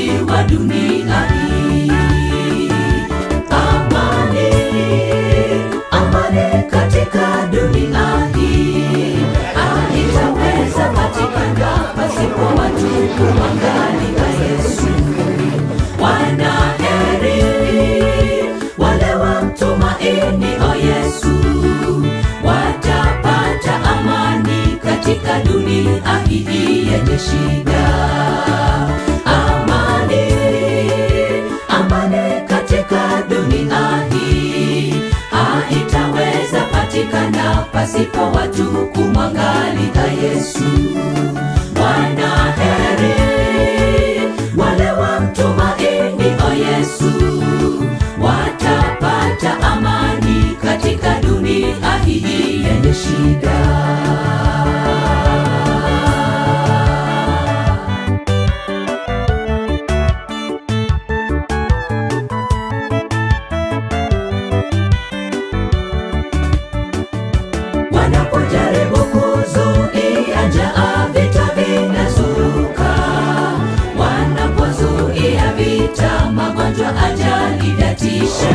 wa dunia hii. Amani, amani katika dunia hii haitaweza patikana pasipo watu kumwangalia Yesu. Wanaheri wale wamtumaini o Yesu, watapata amani katika dunia hii yenye shida. Amani, amani katika dunia hii haitaweza patikana pasipo watu kumwangalia Yesu. Wanaheri wale wamtumaini o Yesu, watapata amani katika dunia hii yenye shida. wanapojaribu kuzuia njaa, vita vinazuka. Wanapozuia vita, magonjwa, ajali vyatisha.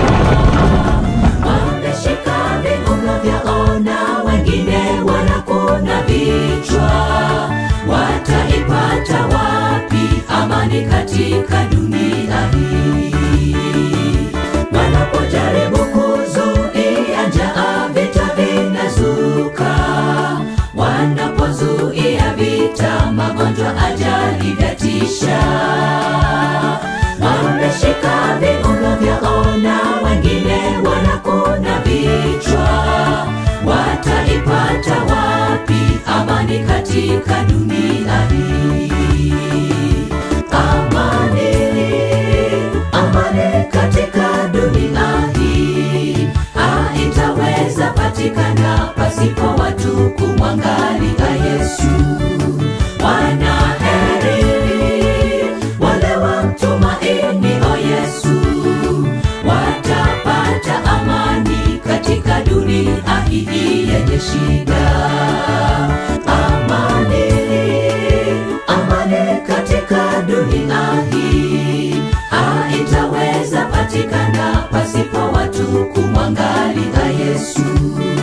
Wameshika viuno vyao na wengine wanakuna vichwa. Wataipata wapi amani katika dunia hii? wanapojaribu kuzuia njaa, vita vinazuka. Wanapozuia vita, magonjwa, ajali vyatisha. Wameshika viuno vyao na wengine wanakuna vichwa. Wataipata wapi amani katika dunia hii? Amani, amani katika dunia hii haitaweza patikana pasipo watu kumwangalia Yesu. Wanaheri wale wamtumaini o Yesu, watapata amani katika dunia hii yenye shida. Amani, amani katika dunia hii haitaweza patikana pasipo watu kumwangalia Yesu.